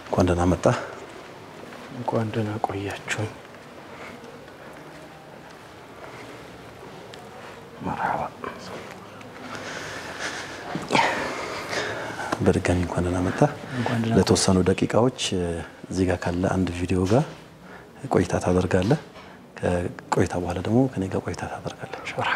እንኳን ደህና መጣ። እንኳን ደህና ቆያችሁኝ። መርሐባ። በድጋሚ እንኳን ደህና መጣ። እንኳን ደህና ለተወሰኑ ደቂቃዎች እዚህ ጋር ካለ አንድ ቪዲዮ ጋር ቆይታ ታደርጋለህ። ከቆይታ በኋላ ደግሞ ከኔ ጋር ቆይታ ታደርጋለህ። መርሐባ።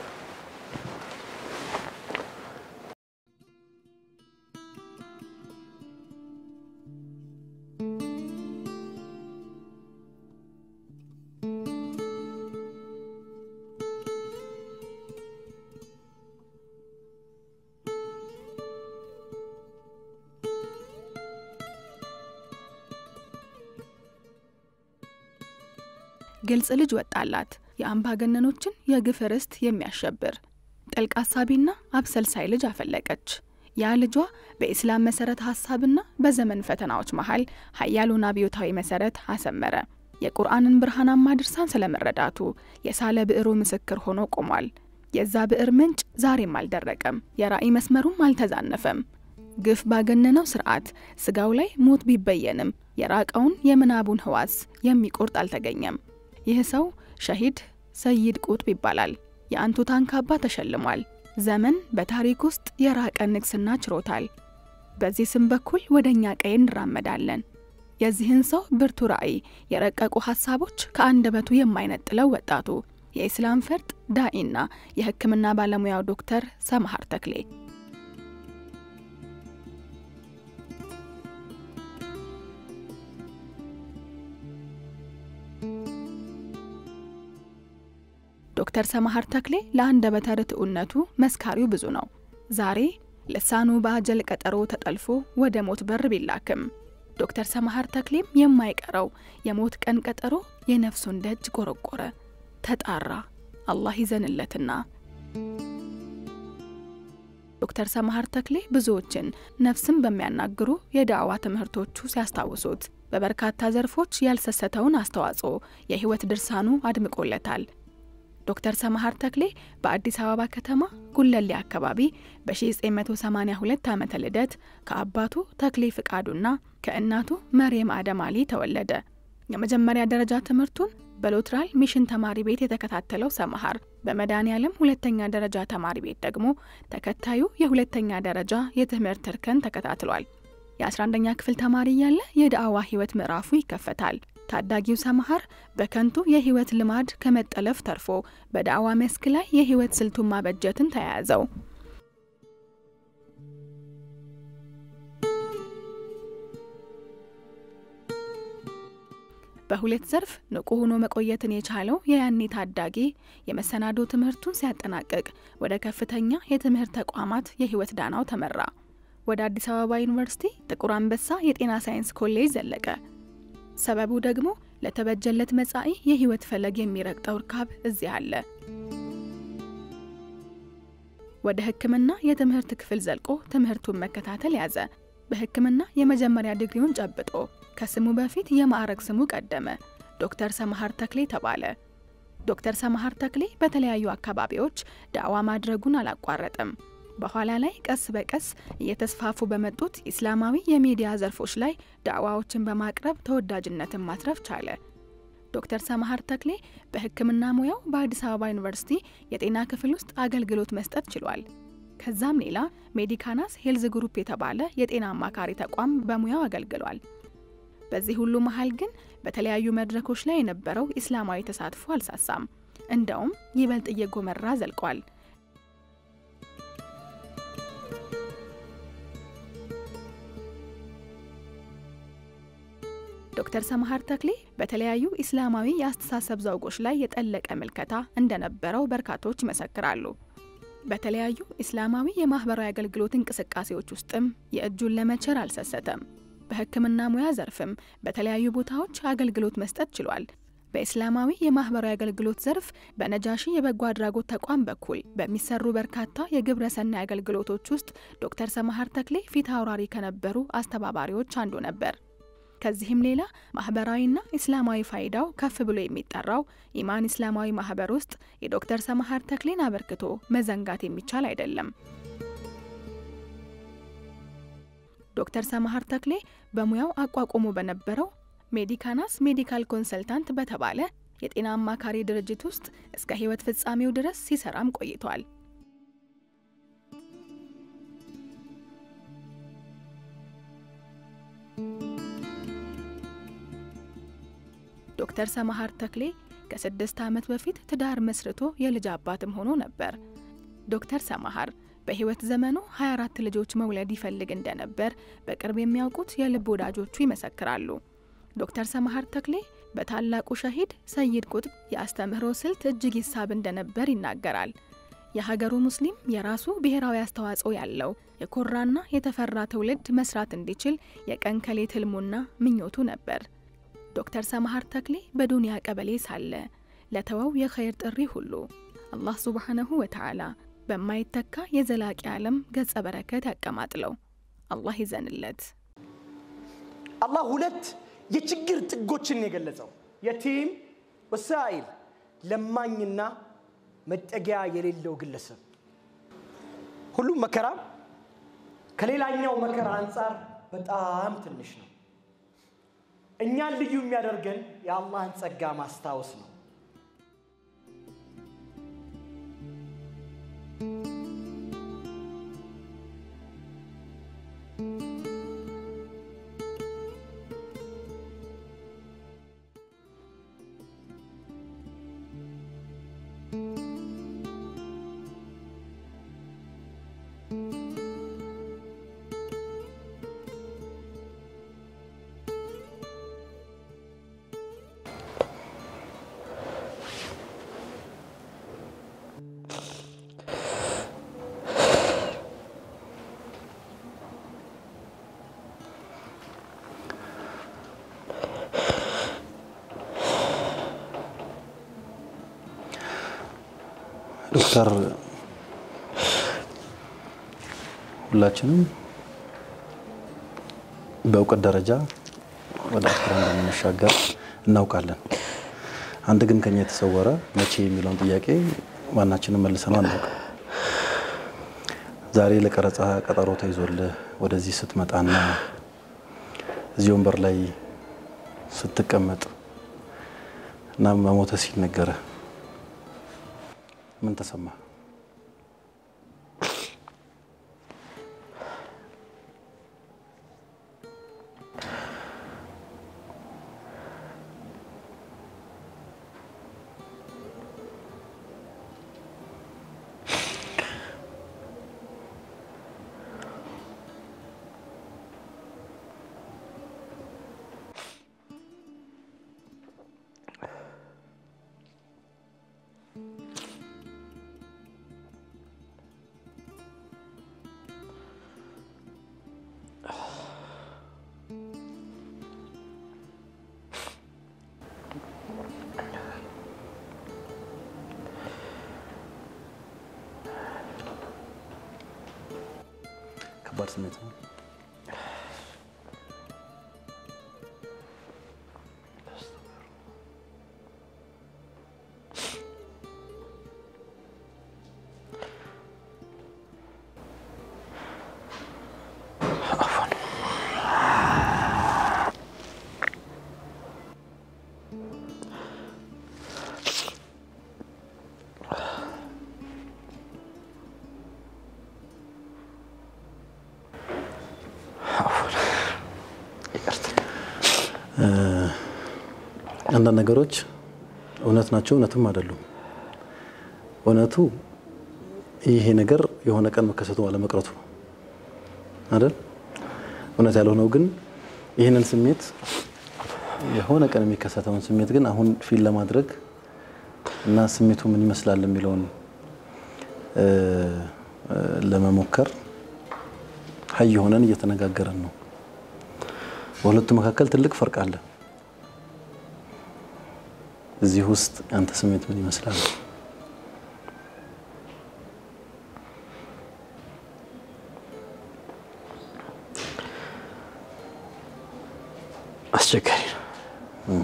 ግልጽ ልጅ ወጣላት የአምባገነኖችን የግፍ ርስት የሚያሸብር ጥልቅ አሳቢና አብሰልሳይ ልጅ አፈለቀች። ያ ልጇ በኢስላም መሰረት ሀሳብና በዘመን ፈተናዎች መሀል ሀያሉን አብዮታዊ መሰረት አሰመረ። የቁርአንን ብርሃናማ ድርሳን ስለመረዳቱ የሳለ ብዕሩ ምስክር ሆኖ ቆሟል። የዛ ብዕር ምንጭ ዛሬም አልደረቀም፣ የራእይ መስመሩም አልተዛነፈም። ግፍ ባገነነው ስርዓት ስጋው ላይ ሞት ቢበየንም የራቀውን የምናቡን ህዋስ የሚቆርጥ አልተገኘም። ይህ ሰው ሸሂድ ሰይድ ቁጥብ ይባላል። የአንቱታን ካባ ተሸልሟል። ዘመን በታሪክ ውስጥ የራቀ ንግስና ችሮታል። በዚህ ስም በኩል ወደ እኛ ቀይ እንራመዳለን። የዚህን ሰው ብርቱ ራዕይ፣ የረቀቁ ሀሳቦች ከአንደበቱ የማይነጥለው ወጣቱ የኢስላም ፈርጥ ዳኢና የሕክምና ባለሙያው ዶክተር ሰምሃር ተክሌ ዶክተር ሰምሃር ተክሌ ለአንደበተ ርቱዕነቱ መስካሪው ብዙ ነው። ዛሬ ልሳኑ በአጀል ቀጠሮ ተጠልፎ ወደ ሞት በር ቢላክም ዶክተር ሰምሃር ተክሌም የማይቀረው የሞት ቀን ቀጠሮ የነፍሱን ደጅ ቆረቆረ፣ ተጣራ። አላህ ይዘንለትና ዶክተር ሰምሃር ተክሌ ብዙዎችን ነፍስን በሚያናግሩ የዳዕዋ ትምህርቶቹ ሲያስታውሱት በበርካታ ዘርፎች ያልሰሰተውን አስተዋጽኦ የህይወት ድርሳኑ አድምቆለታል። ዶክተር ሰምሃር ተክሌ በአዲስ አበባ ከተማ ጉለሌ አካባቢ በ1982 ዓመተ ልደት ከአባቱ ተክሌ ፍቃዱና ከእናቱ መርየም አደም አሊ ተወለደ። የመጀመሪያ ደረጃ ትምህርቱን በሎትራል ሚሽን ተማሪ ቤት የተከታተለው ሰምሃር በመድኃኔ ዓለም ሁለተኛ ደረጃ ተማሪ ቤት ደግሞ ተከታዩ የሁለተኛ ደረጃ የትምህርት እርከን ተከታትሏል። የ11ኛ ክፍል ተማሪ እያለ የዳዕዋ ህይወት ምዕራፉ ይከፈታል። ታዳጊው ሰምሃር በከንቱ የህይወት ልማድ ከመጠለፍ ተርፎ በዳዕዋ መስክ ላይ የህይወት ስልቱን ማበጀትን ተያያዘው። በሁለት ዘርፍ ንቁ ሆኖ መቆየትን የቻለው የያኔ ታዳጊ የመሰናዶ ትምህርቱን ሲያጠናቅቅ ወደ ከፍተኛ የትምህርት ተቋማት የህይወት ዳናው ተመራ። ወደ አዲስ አበባ ዩኒቨርሲቲ ጥቁር አንበሳ የጤና ሳይንስ ኮሌጅ ዘለቀ። ሰበቡ ደግሞ ለተበጀለት መጻኢ የህይወት ፈለግ የሚረግጠው እርካብ እዚህ አለ። ወደ ሕክምና የትምህርት ክፍል ዘልቆ ትምህርቱን መከታተል ያዘ። በሕክምና የመጀመሪያ ዲግሪውን ጨብጦ ከስሙ በፊት የማዕረግ ስሙ ቀደመ። ዶክተር ሰምሃር ተክሌ ተባለ። ዶክተር ሰምሃር ተክሌ በተለያዩ አካባቢዎች ዳዕዋ ማድረጉን አላቋረጠም። በኋላ ላይ ቀስ በቀስ እየተስፋፉ በመጡት ኢስላማዊ የሚዲያ ዘርፎች ላይ ዳዕዋዎችን በማቅረብ ተወዳጅነትን ማትረፍ ቻለ። ዶክተር ሰምሃር ተክሌ በሕክምና ሙያው በአዲስ አበባ ዩኒቨርሲቲ የጤና ክፍል ውስጥ አገልግሎት መስጠት ችሏል። ከዛም ሌላ ሜዲካናስ ሄልዝ ግሩፕ የተባለ የጤና አማካሪ ተቋም በሙያው አገልግሏል። በዚህ ሁሉ መሀል ግን በተለያዩ መድረኮች ላይ የነበረው ኢስላማዊ ተሳትፎ አልሳሳም። እንደውም ይበልጥ እየጎመራ ዘልቋል። ዶክተር ሰምሃር ተክሌ በተለያዩ ኢስላማዊ የአስተሳሰብ ዘውጎች ላይ የጠለቀ ምልከታ እንደነበረው በርካቶች ይመሰክራሉ። በተለያዩ ኢስላማዊ የማህበራዊ አገልግሎት እንቅስቃሴዎች ውስጥም የእጁን ለመቸር አልሰሰተም። በሕክምና ሙያ ዘርፍም በተለያዩ ቦታዎች አገልግሎት መስጠት ችሏል። በኢስላማዊ የማህበራዊ አገልግሎት ዘርፍ በነጃሺ የበጎ አድራጎት ተቋም በኩል በሚሰሩ በርካታ የግብረ ሰናይ አገልግሎቶች ውስጥ ዶክተር ሰምሃር ተክሌ ፊት አውራሪ ከነበሩ አስተባባሪዎች አንዱ ነበር። ከዚህም ሌላ ማህበራዊና ኢስላማዊ ፋይዳው ከፍ ብሎ የሚጠራው ኢማን ኢስላማዊ ማህበር ውስጥ የዶክተር ሰምሃር ተክሌን አበርክቶ መዘንጋት የሚቻል አይደለም። ዶክተር ሰማሃር ተክሌ በሙያው አቋቁሞ በነበረው ሜዲካናስ ሜዲካል ኮንሰልታንት በተባለ የጤና አማካሪ ድርጅት ውስጥ እስከ ሕይወት ፍጻሜው ድረስ ሲሰራም ቆይቷል። ዶክተር ሰማሃር ተክሌ ከስድስት ዓመት በፊት ትዳር መስርቶ የልጅ አባትም ሆኖ ነበር። ዶክተር ሰማሃር በሕይወት ዘመኑ 24 ልጆች መውለድ ይፈልግ እንደነበር በቅርብ የሚያውቁት የልብ ወዳጆቹ ይመሰክራሉ። ዶክተር ሰማሃር ተክሌ በታላቁ ሸሂድ ሰይድ ቁጥብ የአስተምህሮ ስልት እጅግ ይሳብ እንደነበር ይናገራል። የሀገሩ ሙስሊም የራሱ ብሔራዊ አስተዋጽኦ ያለው የኮራና የተፈራ ትውልድ መስራት እንዲችል የቀን ከሌት ህልሙና ምኞቱ ነበር። ዶክተር ሰማሃር ተክሌ በዱንያ ቀበሌ ሳለ ለተወው የኸይር ጥሪ ሁሉ አላህ ሱብሓነሁ ወተዓላ በማይተካ የዘላቂ ዓለም ገጸ በረከት ያቀማጥለው። አላህ ይዘንለት። አላህ ሁለት የችግር ጥጎችን የገለጸው የቲም ወሳኢል ለማኝና መጠጊያ የሌለው ግለሰብ ሁሉም መከራ ከሌላኛው መከራ አንጻር በጣም ትንሽ ነው። እኛን ልዩ የሚያደርገን የአላህን ጸጋ ማስታወስ ነው። ዶክተር ሁላችንም በእውቀት ደረጃ ወደ አስራ እንደምንሻገር እናውቃለን። አንድ ግን ከኛ የተሰወረ መቼ የሚለውን ጥያቄ ማናችንም መልሰነው አናውቅም። ዛሬ ለቀረጻ ቀጠሮ ተይዞልህ ወደዚህ ስትመጣና እዚህ ወንበር ላይ ስትቀመጥ እና መሞተ ሲነገርህ ምን ተሰማ? ከባድ ስሜት ነው። አንዳንድ ነገሮች እውነት ናቸው፣ እውነትም አይደሉም። እውነቱ ይሄ ነገር የሆነ ቀን መከሰቱ አለመቅረቱ ነው አይደል? እውነት ያልሆነው ግን ይህንን ስሜት የሆነ ቀን የሚከሰተውን ስሜት ግን አሁን ፊል ለማድረግ እና ስሜቱ ምን ይመስላል የሚለውን ለመሞከር ሀይ ሆነን እየተነጋገረን ነው። በሁለቱ መካከል ትልቅ ፈርቅ አለ። እዚህ ውስጥ ያንተ ስሜት ምን ይመስላል? አስቸጋሪ ነው።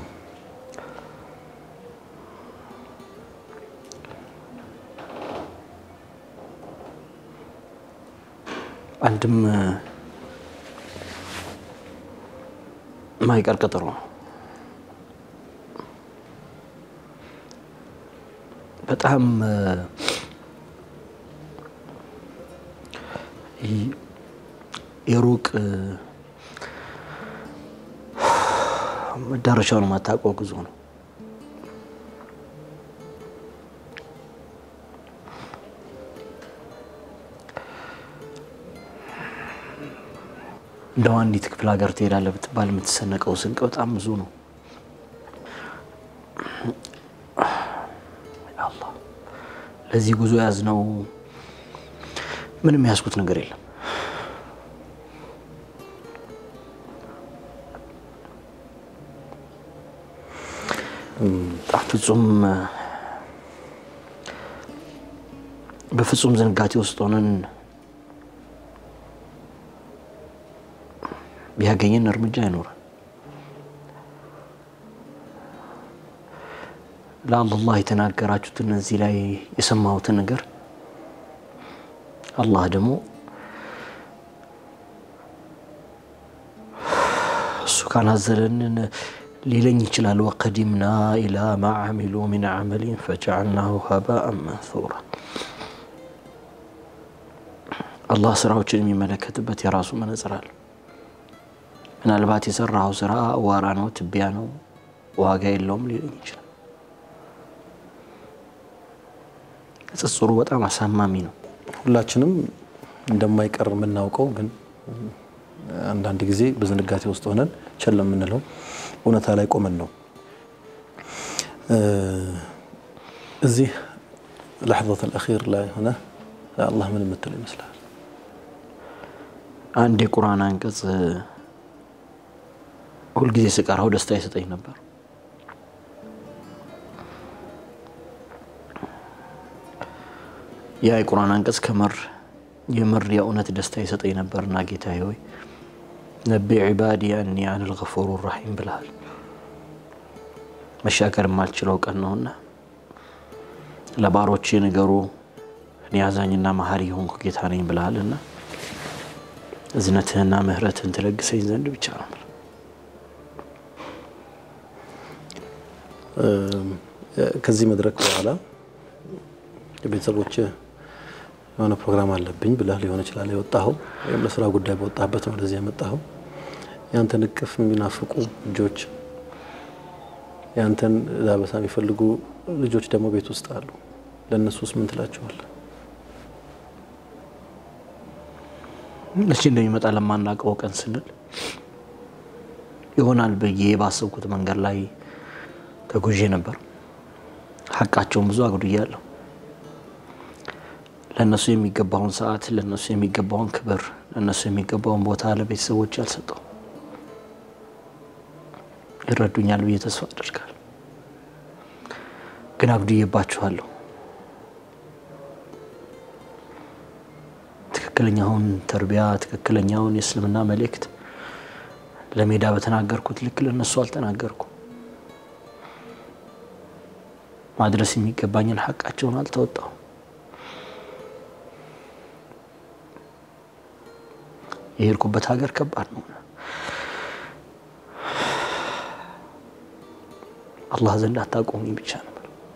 አንድም ማይቀር ቀጠሮ ነው። በጣም የሩቅ መዳረሻውን የማታውቀው ጉዞ ነው። እንደው አንዲት ክፍለ ሀገር ትሄዳለህ ብትባል የምትሰነቀው ስንቅ በጣም ብዙ ነው። አላህ ለዚህ ጉዞ ያዝነው ምንም ያዝኩት ነገር የለም። በጣም ፍጹም በፍጹም ዝንጋቴ ውስጥ ሆነን ቢያገኘን እርምጃ አይኖረን። ለአላህ የተናገራችሁትን እዚህ ላይ የሰማሁትን ነገር አላህ ደግሞ እሱ ካናዘለንን ሊለኝ ይችላል። ወቀዲምና ኢላ ማ ዓሚሉ ሚን ዓመሊን ፈጀዐልናሁ ሀባአን መንሱራ። አላህ ስራዎችን የሚመለከትበት የራሱ መነጽር አለ። ምናልባት የሰራው ስራ አዋራ ነው፣ ትቢያ ነው፣ ዋጋ የለውም ሊለኝ ይችላል። ንጽጽሩ በጣም አሳማሚ ነው። ሁላችንም እንደማይቀር የምናውቀው ግን አንዳንድ ጊዜ በዝንጋቴ ውስጥ ሆነን ቸል የምንለው እውነታ ላይ ቆመን ነው። እዚህ ለሕظة الأخير ላይ ሆነ አላህ ምን የምትለው ይመስላል? አንድ የቁርአን አንቀጽ ሁልጊዜ ስቀራው ደስታ ይሰጠኝ ነበር። ያ የቁርአን አንቀጽ ከምር የምር የእውነት ደስታ ይሰጠኝ ነበርና ጌታዬ ሆይ ነቢ ዒባዲ አኒ አነ ልገፉሩ ራሒም ብልሃል። መሻገር የማልችለው ቀን ነውና ለባሮቼ ንገሩ እኔ አዛኝና መሀሪ የሆንኩ ጌታ ነኝ ብልሃልና እዝነትህና ምህረትህን ትለግሰኝ ዘንድ ብቻ ነው። ከዚህ መድረክ በኋላ ቤተሰቦች የሆነ ፕሮግራም አለብኝ ብለህ ሊሆን ይችላል የወጣኸው፣ ወይም ለስራ ጉዳይ በወጣበት ነው ወደዚህ የመጣኸው። ያንተን እቅፍ የሚናፍቁ ልጆች፣ ያንተን ዳበሳ የሚፈልጉ ልጆች ደግሞ ቤት ውስጥ አሉ። ለእነሱስ ምን ትላቸዋለህ? መቼ እንደሚመጣ ለማናውቀው ቀን ስንል ይሆናል ብዬ ባሰብኩት መንገድ ላይ ተጉዤ ነበር። ሀቃቸውን ብዙ አጉድያለሁ። ለእነሱ የሚገባውን ሰዓት፣ ለእነሱ የሚገባውን ክብር፣ ለእነሱ የሚገባውን ቦታ ለቤተሰቦች አልሰጠው። ይረዱኛል ብዬ ተስፋ አደርጋለሁ። ግን አጉድዬባችኋለሁ። ትክክለኛውን ተርቢያ፣ ትክክለኛውን የእስልምና መልእክት ለሜዳ በተናገርኩት ልክ ለእነሱ አልተናገርኩም። ማድረስ የሚገባኝን ሀቃቸውን አልተወጣው። የሄድኩበት ሀገር ከባድ ነው። አላህ ዘንድ አታቆሙኝ ብቻ ነው።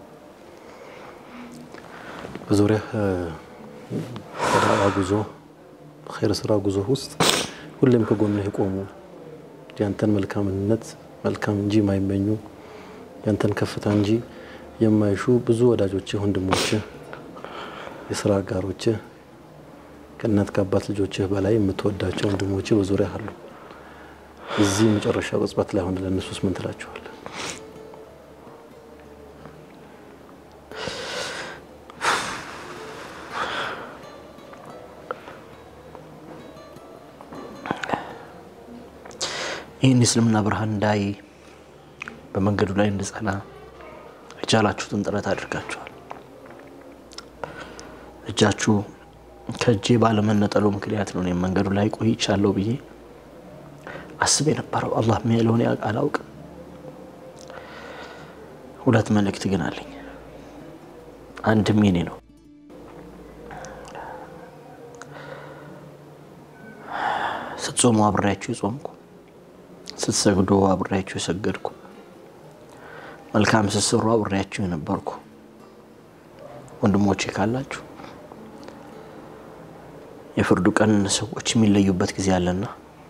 በዙሪያ በዳዋ ጉዞ ኸይር ስራ ጉዞ ውስጥ ሁሌም ከጎንህ የቆሙ ያንተን መልካምነት መልካም እንጂ የማይመኙ ያንተን ከፍታ እንጂ የማይሹ ብዙ ወዳጆችህ፣ ወንድሞችህ፣ የስራ አጋሮችህ ከእናት ከአባት ልጆችህ በላይ የምትወዳቸው ወንድሞችህ በዙሪያ አሉ። እዚህ መጨረሻ ቅጽበት ላይ ሆነ ለእነሱስ ምን ትላቸዋለህ? ይህን የእስልምና ብርሃን እንዳይ በመንገዱ ላይ እንድጸና የቻላችሁትን ጥረት አድርጋችኋል። እጃችሁ ከእጄ ባለመነጠሉ ምክንያት ነው እኔም መንገዱ ላይ ቆይቻለሁ ብዬ አስብ የነበረው። አላህ የሚያለውን አላውቅም። ሁለት መልእክት ግን አለኝ። አንድም የኔ ነው። ስትጾሙ አብሬያችሁ የጾምኩ ስትሰግዱ አብሬያችሁ የሰገድኩ፣ መልካም ስትሰሩ አብሬያችሁ የነበርኩ ወንድሞቼ ካላችሁ የፍርዱ ቀን ሰዎች የሚለዩበት ጊዜ አለና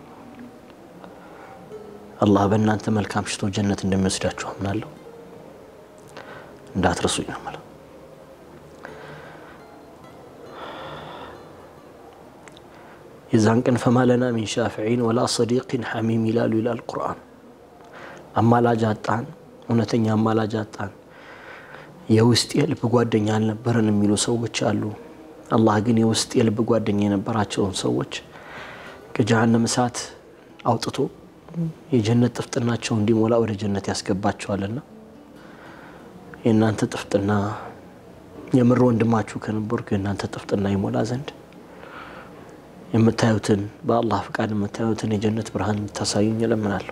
አላህ በእናንተ መልካም ሽቶ ጀነት እንደሚወስዳችሁ አምናለሁ። እንዳትረሱኝ ነው የምለው። የዛን ቀን ፈማለና ሚን ሻፊዒን ወላ ሰዲቂን ሐሚም ይላሉ ይላል ቁርአን። አማላጅ አጣን፣ እውነተኛ አማላጅ አጣን፣ የውስጥ የልብ ጓደኛ አልነበረን የሚሉ ሰዎች አሉ። አላህ ግን የውስጥ የልብ ጓደኛ የነበራቸውን ሰዎች ከጀሃነም እሳት አውጥቶ የጀነት ጥፍጥናቸው እንዲሞላ ወደ ጀነት ያስገባቸዋልና የእናንተ ጥፍጥና የምር ወንድማችሁ ከነበርኩ የእናንተ ጥፍጥና ይሞላ ዘንድ የምታዩትን በአላህ ፍቃድ የምታዩትን የጀነት ብርሃን እንድታሳዩኝ እለምናለሁ።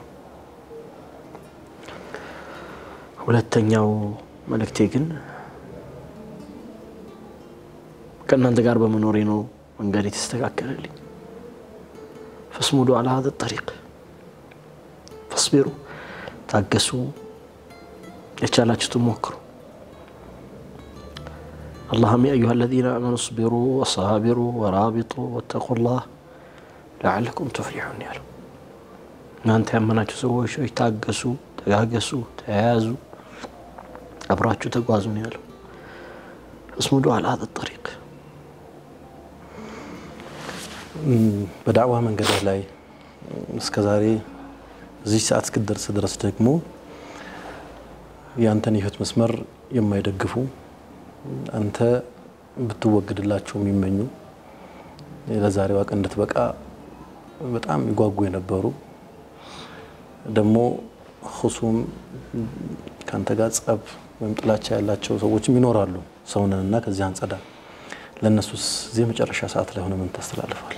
ሁለተኛው መልእክቴ ግን ከእናንተ ጋር በመኖሬ ነው መንገድ የተስተካከለልኝ። ፈስሙዱ አላ ሀዘ ጠሪቅ ፈስቢሩ፣ ታገሱ፣ የቻላችሁትን ሞክሩ። اللهم يا أيها الذين آمنوا اصبروا وصابروا ورابطوا واتقوا الله لعلكم تفلحون ያለው እናንተ ያመናችሁ ሰዎች ሆይ ታገሱ፣ ተጋገሱ፣ ተያያዙ፣ አብራችሁ ተጓዙ ነው ያለው። እስሙዱ አላ ሀዘ ጠሪቅ በዳዕዋ መንገድህ ላይ እስከ ዛሬ እዚህ ሰዓት እስክደርስ ድረስ ደግሞ የአንተን የህይወት መስመር የማይደግፉ አንተ ብትወግድላቸው የሚመኙ ለዛሬዋ ቀን እንድትበቃ በጣም ይጓጉ የነበሩ ደግሞ ሁሱም ከአንተ ጋር ጸብ ወይም ጥላቻ ያላቸው ሰዎችም ይኖራሉ። ሰውነንና ከዚህ አንጸዳ። ለእነሱስ እዚህ መጨረሻ ሰዓት ላይ ሆነ ምን ታስተላልፋለህ?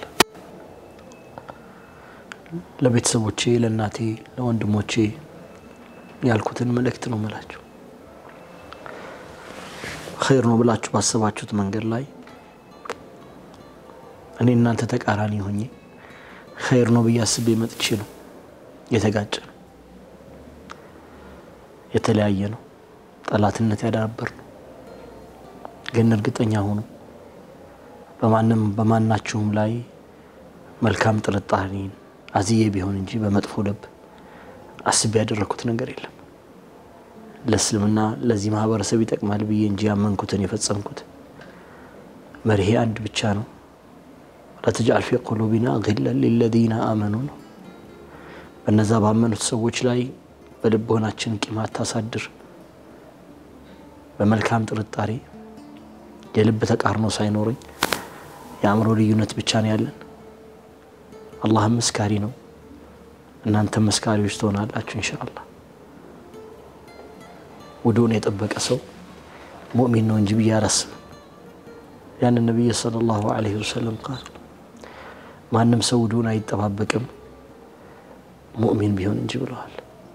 ለቤተሰቦቼ፣ ለእናቴ፣ ለወንድሞቼ ያልኩትን መልእክት ነው የምላችሁ። ኸይር ነው ብላችሁ ባሰባችሁት መንገድ ላይ እኔ እናንተ ተቃራኒ ሆኜ ኸይር ነው ብዬ አስቤ መጥቼ ነው የተጋጨ ነው የተለያየ ነው ጠላትነት ያዳበር ነው። ግን እርግጠኛ ሆኑ በማንም በማናችሁም ላይ መልካም ጥርጣሬን አዝዬ ቢሆን እንጂ በመጥፎ ልብ አስቤ ያደረግኩት ነገር የለም። ለእስልምና ለዚህ ማህበረሰብ ይጠቅማል ብዬ እንጂ ያመንኩትን የፈጸምኩት መርሄ አንድ ብቻ ነው። ለተጃል ፊ ቁሉቢና ግለን ሊለዚነ አመኑ ነው። በነዛ ባመኑት ሰዎች ላይ በልቦናችን ቂም አታሳድር። በመልካም ጥርጣሬ የልብ ተቃርኖ ሳይኖረኝ የአእምሮ ልዩነት ብቻ ነው ያለን። አላህም መስካሪ ነው፣ እናንተም መስካሪዎች ትሆናላችሁ ኢንሻአላህ። ውዱን የጠበቀ ሰው ሙእሚን ነው እንጂ ብዬ አላስብም። ያን ነቢይ ሰለላሁ ዐለይሂ ወሰለም ቃል ማንም ሰው ውዱን አይጠባበቅም ሙእሚን ቢሆን እንጂ ብለዋል።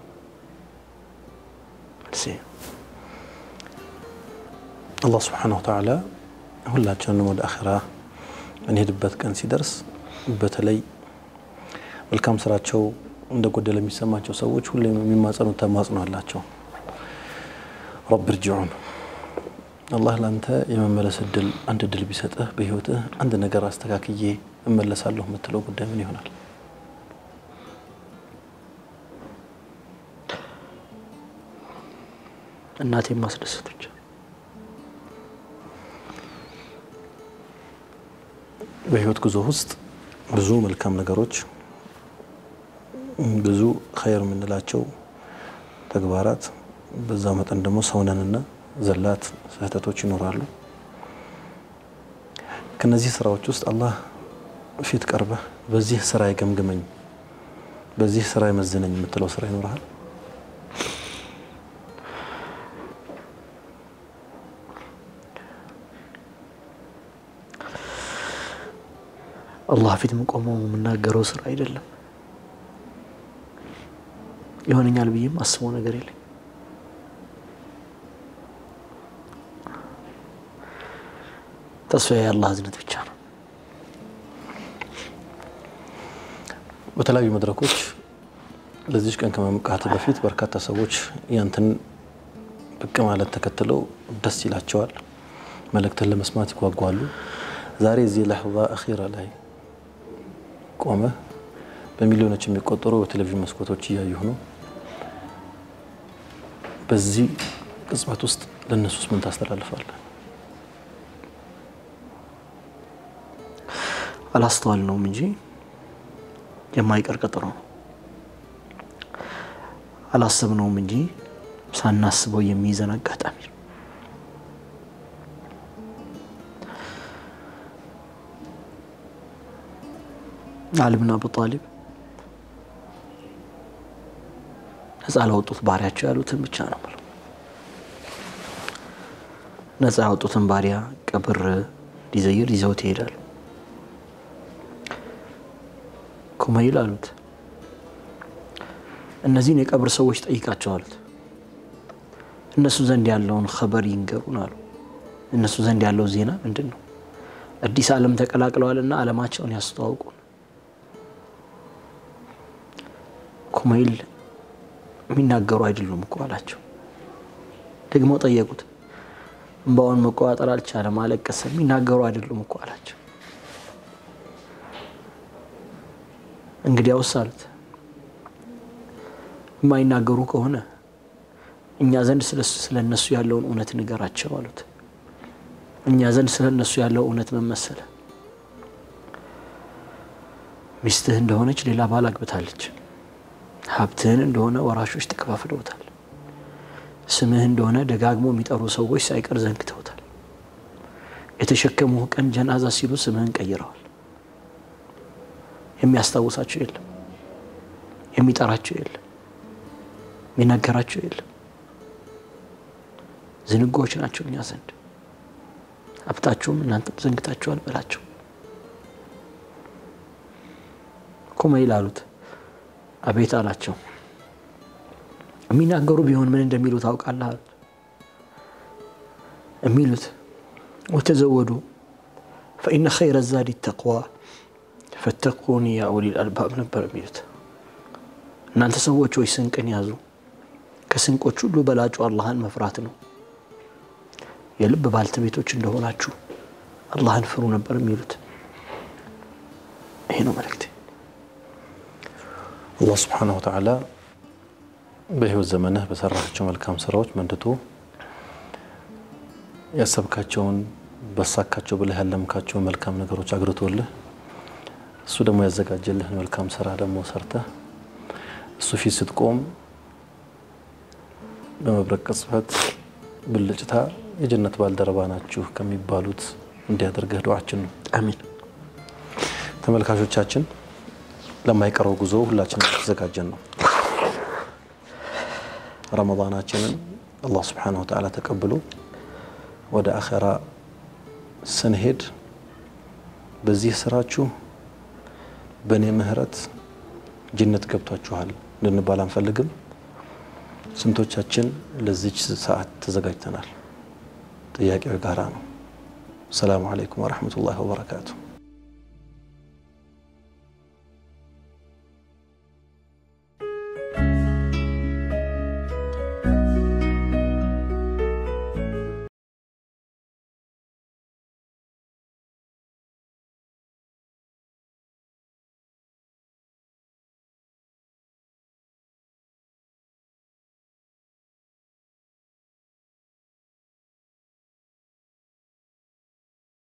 አላህ ስብሓነሁ ወተዓላ ሁላችንንም ወደ አኺራ እንሄድበት ቀን ሲደርስ በተለይ መልካም ስራቸው እንደ ጎደለ የሚሰማቸው ሰዎች ሁሌም የሚማጸኑት ተማጽኖ አላቸው። ረብ እርጅዑን አላህ ለአንተ የመመለስ እድል አንድ እድል ቢሰጥህ በህይወትህ አንድ ነገር አስተካክዬ እመለሳለሁ የምትለው ጉዳይ ምን ይሆናል? እናቴን ማስደሰት ብቻ። በህይወት ጉዞ ውስጥ ብዙ መልካም ነገሮች፣ ብዙ ኸይር የምንላቸው ተግባራት፣ በዛው መጠን ደግሞ ሰውነንና ዘላት ስህተቶች ይኖራሉ። ከነዚህ ስራዎች ውስጥ አላህ ፊት ቀርበህ በዚህ ስራ ይገምግመኝ፣ በዚህ ስራ ይመዝነኝ የምትለው ስራ ይኖርሃል? አላህ ፊት መቆመው የምናገረው ስራ አይደለም። ይሆነኛል ብዬም አስበው ነገር የለኝ። ተስፋ የአላህ እዝነት ብቻ ነው። በተለያዩ መድረኮች ለዚች ቀን ከመምቃት በፊት በርካታ ሰዎች ያንተን ብቅ ማለት ተከትለው ደስ ይላቸዋል። መልእክትን ለመስማት ይጓጓሉ። ዛሬ እዚህ ለሕዛ አኺራ ላይ ቆመ በሚሊዮኖች የሚቆጠሩ በቴሌቪዥን መስኮቶች እያየሁ ነው። በዚህ ቅጽበት ውስጥ ለእነሱስ ምን ታስተላልፋለህ? አላስተዋል ነውም እንጂ የማይቀር ቀጠሮ ነው። አላሰብነውም እንጂ ሳናስበው የሚይዘን አጋጣሚ ነው። አሊ ብን አቡ ጣሊብ ነፃ ላወጡት ባሪያቸው ያሉትን ብቻ ነው ብለው ነፃ ያወጡትን ባሪያ ቀብር ሊዘይር ይዘውት ይሄዳሉ። ኩመይል አሉት እነዚህን የቀብር ሰዎች ጠይቃቸው አሉት። እነሱ ዘንድ ያለውን ኸበር ይንገሩን አሉ። እነሱ ዘንድ ያለው ዜና ምንድን ነው? አዲስ ዓለም ተቀላቅለዋልና ዓለማቸውን ያስተዋውቁን። ኩመይል የሚናገሩ አይደሉም እኮ አላቸው። ደግሞ ጠየቁት። እንባውን መቆጣጠር አልቻለም፣ አለቀሰ። የሚናገሩ አይደሉም እኮ አላቸው። እንግዲያውስ አሉት የማይናገሩ ከሆነ እኛ ዘንድ ስለ እነሱ ያለውን እውነት ንገራቸው አሉት። እኛ ዘንድ ስለ እነሱ ያለው እውነት ምን መሰለ? ሚስትህ እንደሆነች ሌላ ባል አግብታለች። ሀብትህን እንደሆነ ወራሾች ተከፋፍለውታል። ስምህ እንደሆነ ደጋግሞ የሚጠሩ ሰዎች ሳይቀር ዘንግተውታል። የተሸከሙህ ቀን ጀናዛ ሲሉ ስምህን ቀይረዋል። የሚያስታውሳቸው የለም፣ የሚጠራቸው የለም፣ የሚናገራቸው የለም። ዝንጎዎች ናቸው እኛ ዘንድ። ሀብታቸውም እናንተም ዘንግታችኋል በላቸው። ኩመይል አሉት። አቤት አላቸው። የሚናገሩ ቢሆን ምን እንደሚሉ ታውቃለህ አሉት። የሚሉት ወተዘወዱ ፈኢነ ኸይረ ዛዲ ተቅዋ ፈተቁኒ ያ ኡሊል አልባብ ነበር የሚሉት። እናንተ ሰዎች ወይ ስንቅን ያዙ፣ ከስንቆች ሁሉ በላጩ አላህን መፍራት ነው። የልብ ባልተቤቶች እንደሆናችሁ አላህን ፍሩ ነበር የሚሉት። ይሄ ነው መልእክቴ። አላህ ስብሓነሁ ወተዓላ በህይወት ዘመንህ በሰራቸው መልካም ስራዎች መንድቶ ያሰብካቸውን በሳካቸው ብለህ ያለምካቸውን መልካም ነገሮች አግርቶልህ እሱ ደግሞ ያዘጋጀልህን መልካም ስራ ደግሞ ሰርተህ እሱ ፊት ስትቆም በመብረቅ ቅጽበት ብልጭታ የጀነት ባልደረባ ናችሁ ከሚባሉት እንዲያደርግህ ዱዓችን ነው። አሚን። ተመልካቾቻችን ለማይቀረው ጉዞ ሁላችንም የተዘጋጀን ነው። ረመዳናችንን አላህ ስብሓነሁ ወተዓላ ተቀብሎ ወደ አኸራ ስንሄድ በዚህ ስራችሁ በእኔ ምህረት ጀነት ገብቷችኋል ልንባል አንፈልግም። ስንቶቻችን ለዚች ሰዓት ተዘጋጅተናል? ጥያቄው የጋራ ነው። ሰላሙ አለይኩም ወረሕመቱላሂ ወበረካቱ።